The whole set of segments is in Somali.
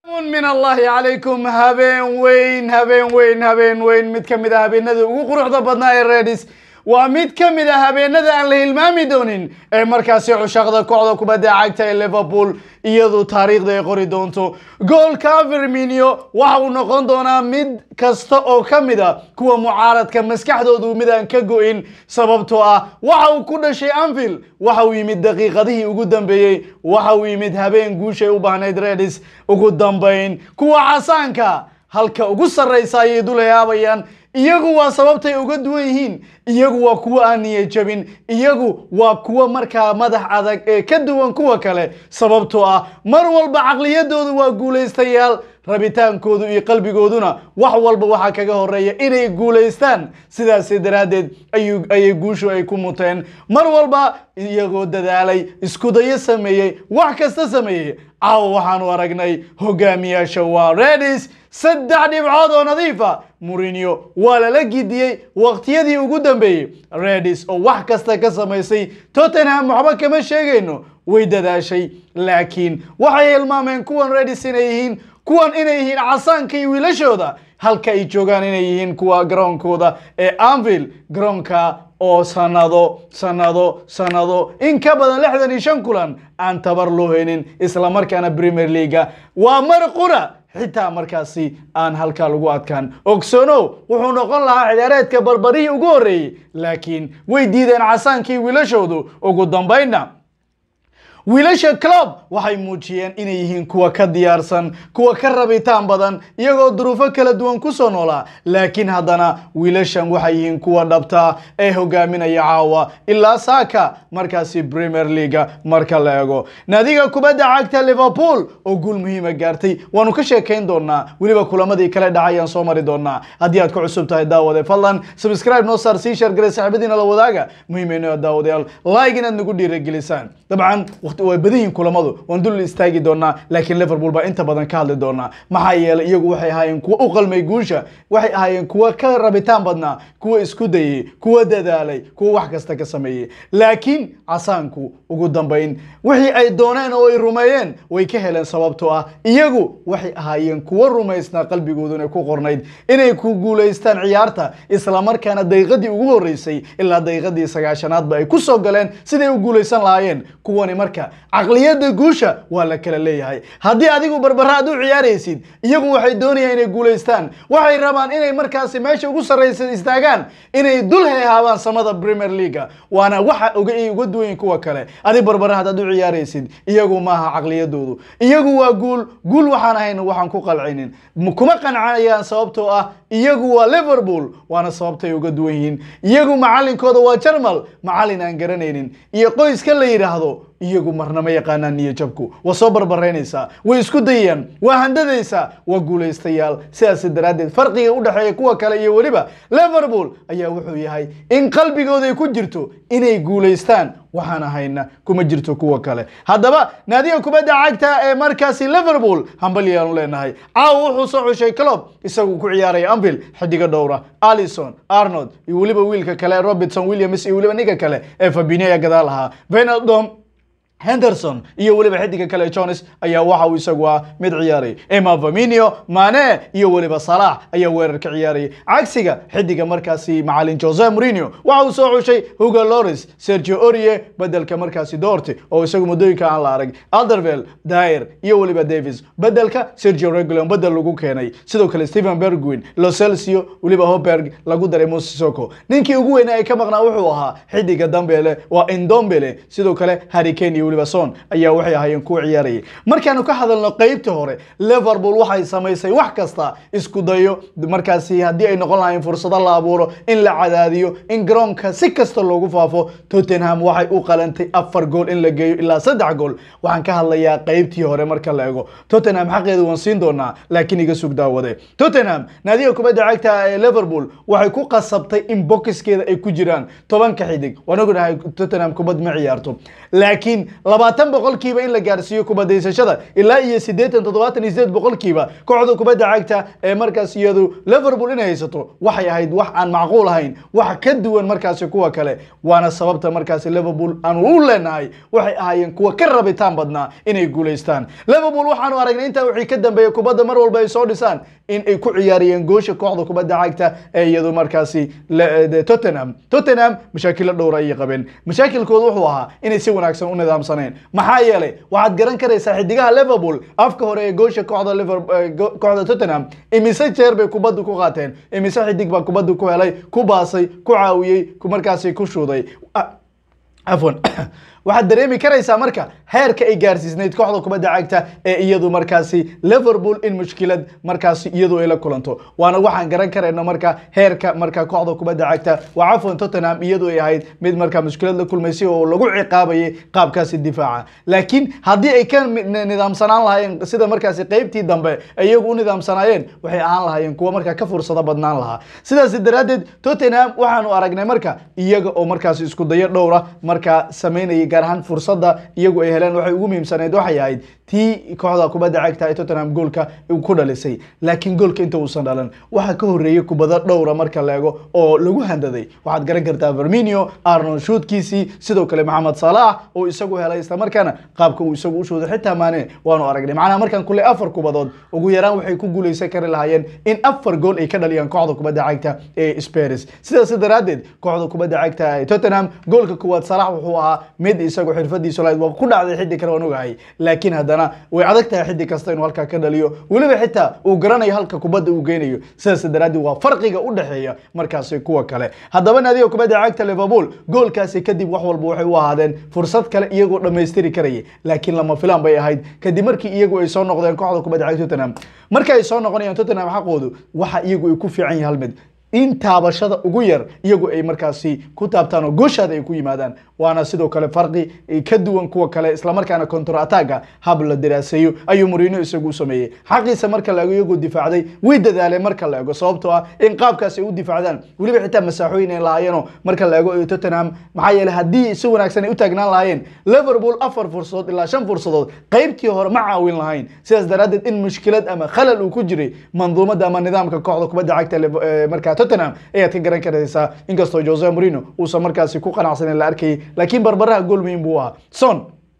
min allahi calaykum habeen weyn habeen weyn habeen weyn mid ka mid a habeenada ugu quruxda badnaa ee redis waa mid ka mid a habeenada aan la hilmaami doonin ee markaasi cushaqda kooxda kubadda cagta ee liverpool iyadu taariikhda ay qori doonto goolka firminio waxa uu noqon doonaa mid kasta oo ka mid a kuwa mucaaradka maskaxdoodu mid aan ka go-in sababtoo ah waxa uu ku dhashay anfield waxa uu yimid daqiiqadihii ugu dambeeyey waxa uu yimid habeen guushay u baahnayd redis ugu dambayn kuwa casaanka halka ugu sarraysa ayay dulayaabayaan iyagu waa sababtay uga duwan yihiin iyagu waa kuwo aan niyad jabin iyagu waa kuwo markaa madax adag ee ka duwan kuwa kale sababtoo ah mar walba caqliyadoodu waa guulaystayaal rabitaankoodu iyo qalbigooduna wax walba waxaa kaga horeeya inay guulaystaan sidaasi daraaddeed ayay guushu ay ku muteen mar walba iyagoo dadaalay iskudayo sameeyey wax kasta sameeyey caawa waxaanu aragnay hogaamiyaasha waa redis saddex dhibcood oo nadiifa murinio waa lala gidiyey waqtiyadii ugu dambeeyey redis oo wax kasta ka samaysay tottenham waxba kama sheegayno way dadaashay laakiin waxay hilmaameen kuwan redis inay yihiin kuwan inay yihiin casaanka iyo wiilashooda halka ay joogaan inay yihiin kuwa garoonkooda ee anville garoonka oo sanado sanado sanado in ka badan lixdan iyo shan kulan aan tabar loo haynin islamarkaana premier leaga waa mar qura xitaa markaasi aan halkaa lagu adkaan ogsono wuxuu noqon lahaa xidhaareedka barbarihii ugu horreeyey laakiin way diideen casaankii wiilashoodu ugu dambaynna wiilasha club waxay muujiyeen inay yihiin kuwa ka diyaarsan kuwa ka rabitaan badan iyagoo duruufo kala duwan kusoo noolaa laakiin haddana wiilashan waxay yihiin kuwa dhabtaa ee hogaaminaya caawa ilaa saaka markaasi premier leaga marka la eego naadiga kubadda cagta liverpool oo guul muhiima gaartay waanu ka sheekayn doonaa weliba kulamadii kale dhacayaan soo mari doonaa haddii aad ku cusub tahay daawade fadlan subscribe noo saar sii shargalay saaxiibadiina la wadaaga muhiimeyno daawadayaal like inaad nagu dhiiragelisaan dabcan way badan yihiin kulamadu waan dul istaagi doonaa laakiin liverpool baa inta badan ka hadli doonaa maxaa yeelay iyagu waxay ahaayeen kuwa u qalmay guusha waxay ahaayeen kuwa ka rabitaan badnaa kuwa isku dayey kuwa dadaalay kuwa wax kasta ka sameeyey laakiin casaanku ugu dambayn wixii ay dooneen oo ay rumeeyeen way ka heleen sababtoo ah iyagu waxay ahaayeen kuwa rumaysnaa qalbigooduna ku qornayd inay ku guulaystaan ciyaarta islamarkaana daqiiqadii ugu horreysay ilaa daqiiqadii sagaashanaadba ay ku soo galeen siday u guulaysan lahaayeen kuwani marka caqliyadda guusha waa la kala leeyahay haddii adigu barbara aad u ciyaaraysid iyagu waxay doonayaan inay guulaystaan waxay rabaan inay markaasi meesha ugu sarraysa istaagaan inay dul heehaabaan samada premier leaga waana waxa uga uga duwayin kuwa kale adig barbara haddaad u ciyaaraysid iyagu maaha caqliyadoodu iyagu waa guul guul waxaan ahayn waxaan ku qalcinin kuma qancanayaan sababtoo ah iyagu waa liverpool waana sababtay uga duwan yihiin iyagu macalinkooda waa jarmal macalin aan garanaynin iyo qoyska la yidhaahdo iyagu marna ma yaqaanaan niyo jabku waa soo barbaraynaysaa way isku dayayaan waa handadaysaa waa guulaystayaal sidaas daraaddeed farqiga u dhexeeya kuwa kale iyo weliba liverpool ayaa wuxuu yahay in qalbigooda ay ku jirto inay guulaystaan waxaan ahayna kuma jirto kuwa kale haddaba naadiga kubadda cagta ee markaasi liverpool hambalyaanu leenahay caawa wuxuu soo xushay club isagu ku ciyaaraya anville xidigo dhowra alison arnold iyo weliba wiilka kale robertson williams iyo weliba ninka kale ee fabinio ayaa gadaal ahaa venaldom henderson iyo weliba xidiga kale jones ayaa waxa uu isagu ah mid ciyaaray emma faminio mane iyo weliba salax ayaa weerarka ciyaarayay cagsiga xidiga markaasi macalin jose mourinho waxa uu soo xushay hugo loris sergio orie bedelka markaasi doorte oo isagu muddooyinka aan la arag aldervel dair iyo weliba davis bedelka sergio regulon bedel lagu keenay sidoo kale stephen bergwin locelcio weliba hoberg lagu daray mosisoko ninkii ugu weynaa ay ka maqnaa wuxuu ahaa xidiga dambele waa indombele sidoo kale harricane iyo weliba son ayaa waxay ahaayeen kuwa ciyaarayay markaanu ka hadalno qeybta hore liverpool waxay samaysay wax kasta isku dayo markaasi haddii ay noqon lahayn fursado la abuuro in la cadaadiyo in garoonka si kasta loogu faafo tottenham waxay u qalantay afar gool in la geeyo ilaa saddex gool waxaan ka hadlayaa qeybtii hore marka la ego tottenham xaqeedu waan siin doonaa laakiin iga sug daawade tottenham naadiga kubadda cagta ee liverpool waxay ku qasabtay in bokiskeeda ay ku jiraan tobanka xidig waan ognahay tottenham kubad ma ciyaarto laakiin labaatan boqolkiiba in la gaarsiiyo kubadaysashada ilaa iyo siddeetan toddobaatan iyo sideed boqolkiiba kooxda kubadda cagta ee markaas iyadu liverpool inay haysato waxay ahayd wax aan macquul ahayn wax ka duwan markaasi kuwa kale waana sababta markaasi liverpool aanu u leenahay waxay ahaayeen kuwa ka rabitaan badnaa inay guulaystaan liverpool waxaanu aragnay intaa wixii ka dambeeyey kubadda mar walba ay soo dhisaan in ay ku ciyaariyeen goosha kooxda kubadda cagta ee iyadu markaasi tottenham tottenham mashaakilo dhowra ayay qabeen mashaakilkooda wuxuu ahaa inay si wanaagsan u nidaamsaneen maxaa yeelay waxaad garan karaysaa xidigaha liverpool afka hore ee goosha kooxda kooxda tottenham imise jeer bay kubadda ku qaateen imise xidig baa kubadda ku helay ku baasay ku caawiyey markaasi ku shuuday cafwan waxaad dareemi karaysaa marka heerka ay gaarsiisnayd kooxda kubadda cagta ee iyadu markaasi liverpool in mushkilad markaasi iyadu ay la kulanto waana waxaan garan karayno marka heerka marka kooxda kubadda cagta waa cafwan tottenham iyadu ay ahayd mid marka mushkilad la kulmaysay oo lagu ciqaabayay qaabkaasi difaaca laakiin haddii ay ka nidaamsanaan lahaayeen sida markaasi qeybtii dambe ay iyagu u nidaamsanaayeen waxay ahaan lahaayeen kuwa marka ka fursado badnaan lahaa sidaas daraaddeed tottenham waxaanu aragnay marka iyaga oo markaasi isku dayo dhowra markaa sameynayay gaar ahaan fursadda iyagu ay heleen waxay ugu muhiimsaneyd waxay ahayd tii kooxda kubadda cagta ee tottenham goolka ku dhalisay laakiin goolka inta uusan dhalan waxaa ka horreeyey kubado dhowra marka la eego oo lagu handaday waxaad garan kartaa verminio arnold shuudkiisii sidoo kale maxamed salaah oo isagu helay islamarkaana qaabka uu isagu u shuuday xitaa maane waanu aragnay macnaha markaan kule afar kubadood ugu yaraan waxay ku guuleysan kari lahaayeen in afar gool ay ka dhaliyaan kooxda kubadda cagta ee spurs sidaas daraaddeed kooxda kubadda cagta ee tottenham goolka kuwaad salax wuxuu ahaa mid isagu xirfadiisu lahayd waa ku dhacday xiddi kale waan ogahay laakiin haddana way adag tahay xiddi kasta inuu halkaa ka dhaliyo weliba xitaa uu garanayo halka kubadda uu geynayo sidaas daraaddeed waa farqiga u dhexeeya markaasi kuwa kale haddaba naadiga kubadda cagta liverpool goolkaasi kadib wax walba waxay u ahaadeen fursad kale iyagoo dhammaystiri karaya laakiin lama filaan bay ahayd kadib markii iyagu ay soo noqdeen kooxda kubadda cagta tottenham marka ay soo noqonayaan tottenham xaqoodu waxa iyagu ay ku fiican yahay hal mid in taabashada ugu yar iyagu ay markaasi ku taabtaan oo gooshaada ay ku yimaadaan waana sidoo kale farqi ka duwan kuwa kale islamarkaana counter attacka hab la daraaseeyo ayuu Mourinho isagu u sameeyey xaqiisa marka la eego iyagu difaacday way dadaaleen marka la eego sababtoo ah in qaabkaas ay u difaacdaan weliba xitaa masaaxooyin ay lahaayeenoo marka la eego Tottenham maxaa yeelay haddii si wanaagsan ay u taagnaan lahaayeen Liverpool afar fursadood ilaa shan fursadood qaybtii hore ma caawin lahayn sidaas daraaddeed in mushkilad ama khalal uu ku jiray manduumada ama nidaamka kooxda kubadda cagta markaa Tottenham ayaad ka garan karaysaa inkastoo Jose Mourinho uusan markaasi ku qanacsanin la arkayay laakiin barbaraha gool muhiim buu ahaa son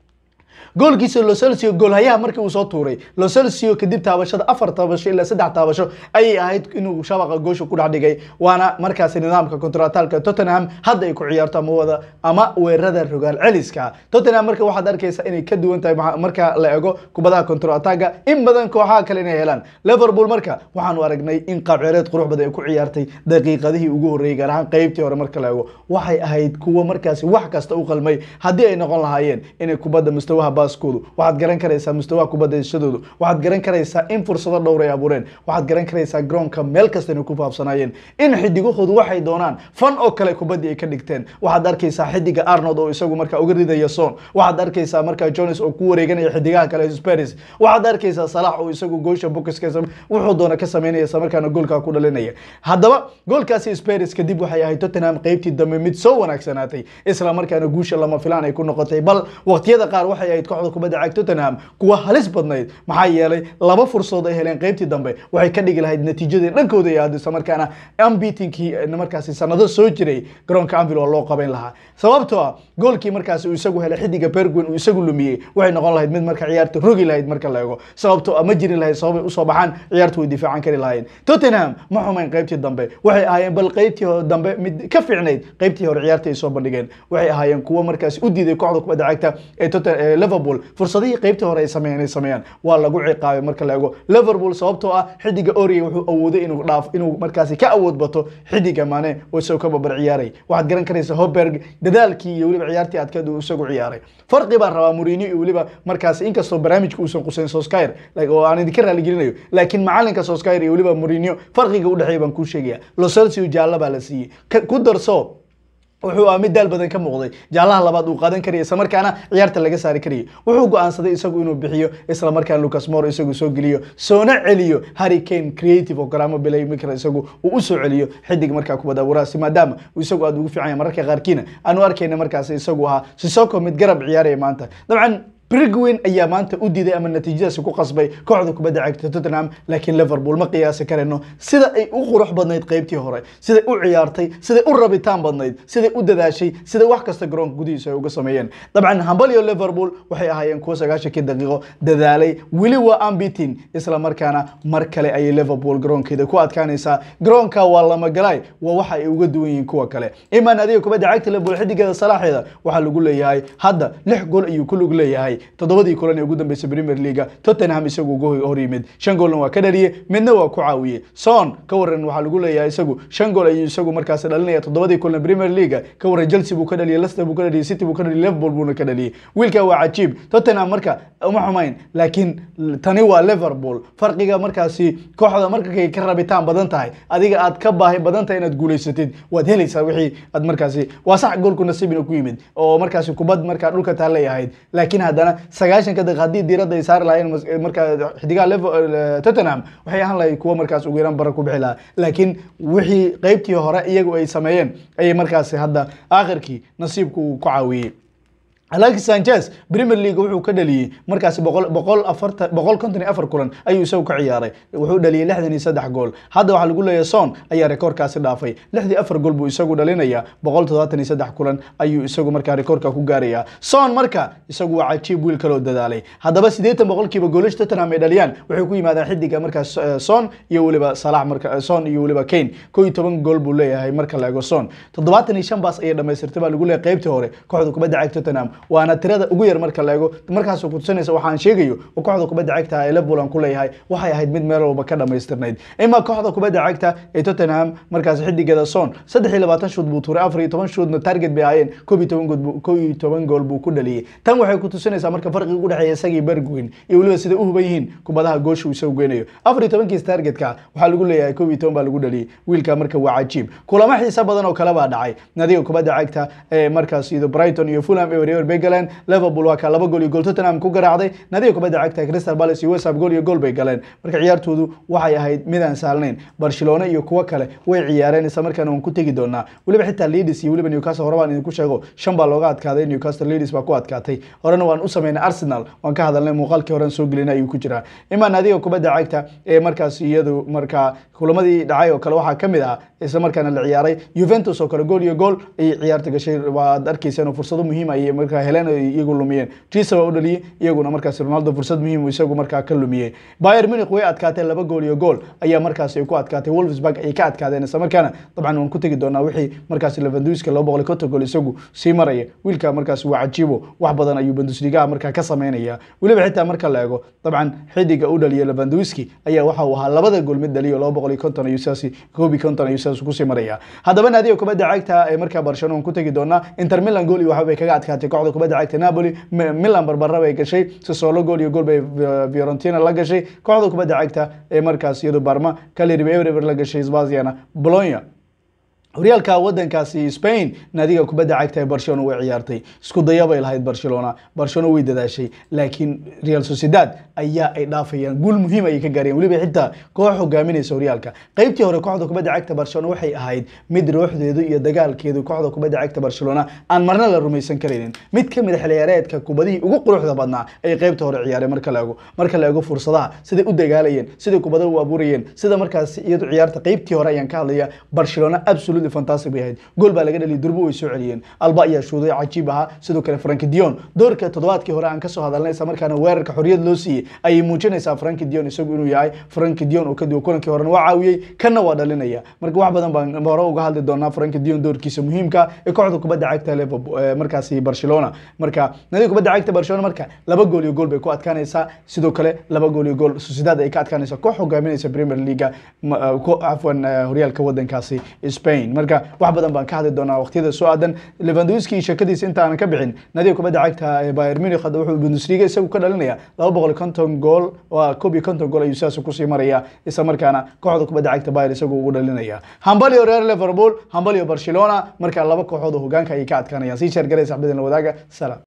goolkiisa Lo Celso goolhayaha markii uu soo tuuray Lo Celso kadib taabashada afar taabasho ilaa saddex taabasho ayay ahayd inuu shabaqa goosha ku dhex dhigay waana markaasi nidaamka kontratalka Tottenham hadda ay ku ciyaarto ama wada ama weerarada rogaal celiska Tottenham marka waxaad arkaysaa inay ka duwan tahay marka la eego kubadaha kontrataga in badan kooxaha kale inay helaan Liverpool marka waxaanu aragnay in qaab ciyaareed qurux badan ay ku ciyaartay daqiiqadihii ugu horreeyay gaar ahaan qaybtii hore marka la eego waxay ahayd kuwa markaasi wax kasta u qalmay haddii ay noqon lahaayeen inay kubadda mustawaha baaskoodu waxaad garan karaysaa mustawaha kubadayshadoodu waxaad garan karaysaa in fursado dhowr ay abuureen waxaad garan karaysaa garoonka meel kasta inay ku faafsanaayeen in xidigahoodu waxay doonaan fan oo kale kubaddii ay ka dhigteen waxaad arkaysaa xidiga arnold oo isagu markaa uga ridaya son waxaad arkaysaa markaa jones oo ku wareeganaya xidigaha kale sparis waxaad arkaysaa salax oo isagu goosha bukiska wuxuu doona ka sameynaya isla markaana goolkaa ku dhalinaya haddaba goolkaasi sparis kadib waxay ahayd tottenham qaybtii dambe mid soo wanaagsanaatay isla markaana guusha lama filaan ay ku noqotay bal waqtiyada qaar waxay ahayd kooxda kubadda cagta Tottenham kuwa halis badnayd maxaa yeelay laba fursadood ay heleen qaybtii dambe waxay ka dhigi lahayd natiijadii dhankooda ay ahayd isla markaana unbeatenkii markaasi sanado soo jiray garoonka Anfield oo loo qaban lahaa sababtoo ah goolkii markaasi uu isagu helay xidiga Bergwijn uu isagu lumiyey waxay noqon lahayd mid marka ciyaarta rogi lahayd marka la eego sababtoo ah ma jiri lahayd sabab ay u soo baxaan ciyaartu way difaacan kari lahaayeen Tottenham ma xumayn qaybtii dambe waxay ahaayeen bal qaybtii dambe mid ka fiicnayd qaybtii hore ciyaarta ay soo bandhigeen waxay ahaayeen kuwa markaasi u diiday kooxda kubadda cagta ee Tottenham Liverpool fursadihii qaybtii hore ay sameeyeen ay sameeyaan waa lagu ciqaabay marka la eego Liverpool sababtoo ah xidiga Origi wuxuu awooday inuu dhaaf inuu markaasi ka awood bato xidiga Mane oo isagoo ka babar ciyaaray waxaad garan karaysaa Hojberg dadaalkii iyo weliba ciyaartii adkeed uu isagu ciyaaray farqi baan rabaa Mourinho iyo weliba markaasi inkastoo barnaamijka uusan qusayn Solskjaer oo aan idinka raali gelinayo laakiin macalinka Solskjaer iyo weliba Mourinho farqiga u dhexeeya baan kuu sheegaya Lo Celso jaalla baa la siiyey ku darso wuxuu ah mid daal badan ka muuqday jaalaha labaad uu qaadan karaya isla markaana ciyaarta laga saari karayay wuxuu go'aansaday isagu inuu bixiyo isla markaana lucas moore isagu soo geliyo soona celiyo harry kane creative oo garaamo bilay mikra isagu uu u soo celiyo xidig markaa kubadda abuuraasi maadaama uu isagu aad ugu fiican yahay mararka qaarkiina aanu arkayna markaas isagu ahaa sisoko mid garab ciyaaraya maanta dabcan brigwin ayaa maanta u diiday ama natiijadaasi ku qasbay kooxda kubadda cagta tottenham laakiin liverpool ma qiyaasi karayno sida ay u qurux badnayd qaybtii hore siday u ciyaartay siday u rabitaan badnayd siday u dadaashay siday wax kasta garoonka gudihiisa ay uga sameeyeen dabcan hambalyo liverpool waxay ahaayeen kuwa sagaashankii daqiiqo dadaalay weli waa ambitin isla markaana mar kale ayay liverpool garoonkeeda ku adkaanaysaa garoonka waa lamagalaay waa waxa ay uga duwan yihiin kuwa kale imaan adiga kubadda cagta liverpool xidigeeda salaaxeeda waxaa lagu leeyahay hadda lix gool ayuu ku lug leeyahay toddobadii kulan ee ugu dambeysay premier leaga tottenham isagu uga hor yimid shan goolna waa ka dhaliyey midna waa ku caawiyey son ka waran waxaa lagu leeyahay isagu shan gool ayuu isagu markaasi dhalinaya toddobadii kulan premier leaga ka waran chelsea buu ka dhaliyey leicester buu ka dhaliyey city buu ka dhaliyey liverpool buuna ka dhaliyey wiilka waa cajiib tottenham marka uma xumayn laakiin tani waa liverpool farqiga markaasi kooxda markay ka rabitaan badan tahay adiga aad ka baahi badan tahay inaad guulaysatid waad helaysaa wixii aad markaasi waa sax goolku nasiibina ku yimid oo markaasi kubad markaa dhulka taallay ahayd laakiin haddana sagaashanka daqiiq haddii diiradda ay saari lahaayeen markaa xidigaha tottenham waxay ahaan lahayd kuwa markaas ugu yaraan bara ku bixi lahaa laakiin wixii qeybtii hore iyagu ay sameeyeen ayay markaasi hadda aakhirkii nasiibku uu ku caawiyey alexis sanchez premier league wuxuu ka dhaliyey markaasi boqol boqol afartan boqol konton iyo afar kulan ayuu isagu ka ciyaaray wuxuu dhaliyey lixdan iyo saddex gool hadda waxaa lagu leeyahay son ayaa rekoorkaasi dhaafay lixdii afar gool buu isagu dhalinaya boqol toddobaatan iyo saddex kulan ayuu isagu markaa rekoorka ku gaaraya son marka isagu waa cajiib wiil kaloo dadaalay haddaba siddeetan boqolkiiba goolasha tottenham ay dhaliyaan waxay ku yimaadaan xidiga markaas son iyo weliba salax marka son iyo weliba kane koo iyo toban gool buu leeyahay marka la eego son toddobaatan iyo shan baas ayay dhamaystirtay baa lagu leeyahay qaybtii hore kooxda kubadda cagta tottenham waana tirada ugu yar marka la eego markaasoo kutusanaysa waxaan sheegayo oo kooxda kubadda cagta ee liverpool aan ku leeyahay waxay ahayd mid meel walba ka dhamaystirnayd ima kooxda kubadda cagta ee tottenham markaas xidigeeda son saddex iyo labaatan shood buu tuuray afar iyo toban shoodna target bay ahaayeen koob iyo toban gool koob iyo toban gool buu ku dhaliyey tan waxay kutusinaysaa marka farqiga u dhexeeya isagii bergwin iyo weliba sida u huban yihiin kubadaha goosha uu isagu geynayo afar iyo tobankiis targetka waxaa lagu leeyahay koob iyo toban baa lagu dhaliyey wiilka marka waa cajiib kulamo xiisa badan oo kale baa dhacay nadiga kubadda cagta ee markaas iyo brighton iyo fulham ewer ewer bay galeen liverpool waa ka laba gool iyo gool tottenham ku garaacday nadiga kubadda cagta crystal palace iyo west ham gool iyo gool bay galeen marka ciyaartoodu waxay ahayd mid aan sahlanayn barcelona iyo kuwo kale way ciyaareen isla markaana waan ku tegi doonaa weliba xitaa leeds iyo weliba newcastle hore baan idinku sheego shan baa looga adkaaday newcastle leeds baa ku adkaatay horena waan u sameynay arsenal waan ka hadalnay muuqaalkii horen soo gelinay ayuu ku jiraa imaa nadiga kubadda cagta ee markaas iyadu markaa kulamadii dhacay oo kale waxaa kamid ah isla markaana la ciyaaray Juventus oo kale gool iyo gool ay ciyaarta gashay waad arkayseen oo fursado muhiim ah ay markaa heleen oo iyagu lumiyeen Chelsea waa u dhaliyay iyaguna markaas Ronaldo fursad muhiim uu isagu markaa ka lumiyay Bayern Munich way adkaatay laba gool iyo gool ayaa markaas ay ku adkaatay Wolfsburg ay ka adkaadeen isla markaana dabcan waan ku tagi doonaa wixii markaas Lewandowski 250 gool isagu sii maraya wiilka markaas waa cajiibo wax badan ayuu Bundesliga markaa ka sameynaya weliba xitaa marka la eego dabcan xidiga u dhaliyay Lewandowski ayaa waxa uu ahaa labada gool mid dhaliyo 250 ayuu saasi koobi konton ayuu saas ku sii maraya haddaba naadiga kubadda cagta ee markaa Barcelona ku tagi doonaa Inter Milan gool iyo waxa bay kaga adkaatay kooxda kubadda cagta Napoli Milan barbara bay gashay Sassuolo gool iyo gool bay Fiorentina la gashay kooxda kubadda cagta ee markaas iyadu Parma Cagliari bay Ever la gashay Spezia Bologna horyaalka wadankaasi Spain naadiga kubadda cagta ee Barcelona way ciyaartay isku daya bay lahayd Barcelona Barcelona way dadaashay laakiin Real Sociedad ayaa ay dhaafayaan guul muhiim ay ka gaareen waliba xitaa koox hogaaminaysa horyaalka qaybtii hore kooxda kubadda cagta Barcelona waxay ahayd mid ruuxdeedu iyo dagaalkeedu kooxda kubadda cagta Barcelona aan marna la rumaysan kareynin mid ka mid ah xilciyaareedka kubadihii ugu quruxda badnaa ay qaybta hore ciyaareen marka la eego marka la eego fursadaha siday u dagaalayeen siday kubadaha u abuurayeen sida markaas iyadu ciyaarta qaybtii hore ayaan ka hadlaya Barcelona absolutely fantastic bay ahayd gool baa laga dhaliyay durbo way soo celiyeen alba ayaa shuuday cajiib ahaa sidoo kale Frankie Dion doorka toddobaadkii hore aan ka soo hadalnay isla markaana weerarka xorriyad loo siiyey ayay muujinaysaa Frankie Dion isagu inuu yahay Frankie Dion oo ka duwan kulankii horena waa caawiyey kana waa dhalinaya marka wax badan baan hore uga hadli doonaa Frankie Dion doorkiisa muhiimka ee kooxda kubadda cagta Liverpool markaasi Barcelona marka nadiga kubadda cagta Barcelona marka laba gool iyo gool bay ku adkaanaysaa sidoo kale laba gool iyo gool Sociedad ay ka adkaanaysaa koox hogaaminaysa Premier League afwan horyaalka wadankaasi Spain marka wax badan baan ka hadli doonaa waqtiyada soo aadan levandowski shakadiisa intaanan ka bixin nadiga kubadda cagta ee bayern munich hadda wuxuu bundesliga isagu ka dhalinaya laba boqol konton gool waa koob iyo konton gool ayuu sidaas kusii maraya isla markaana kooxda kubadda cagta bayern isagu ugu dhalinaya hambalyo reer liverpool hambalyo barcelona marka laba kooxood oo hogaanka ayay ka adkaanayaan sii sheer garay saxbadin la wadaaga salam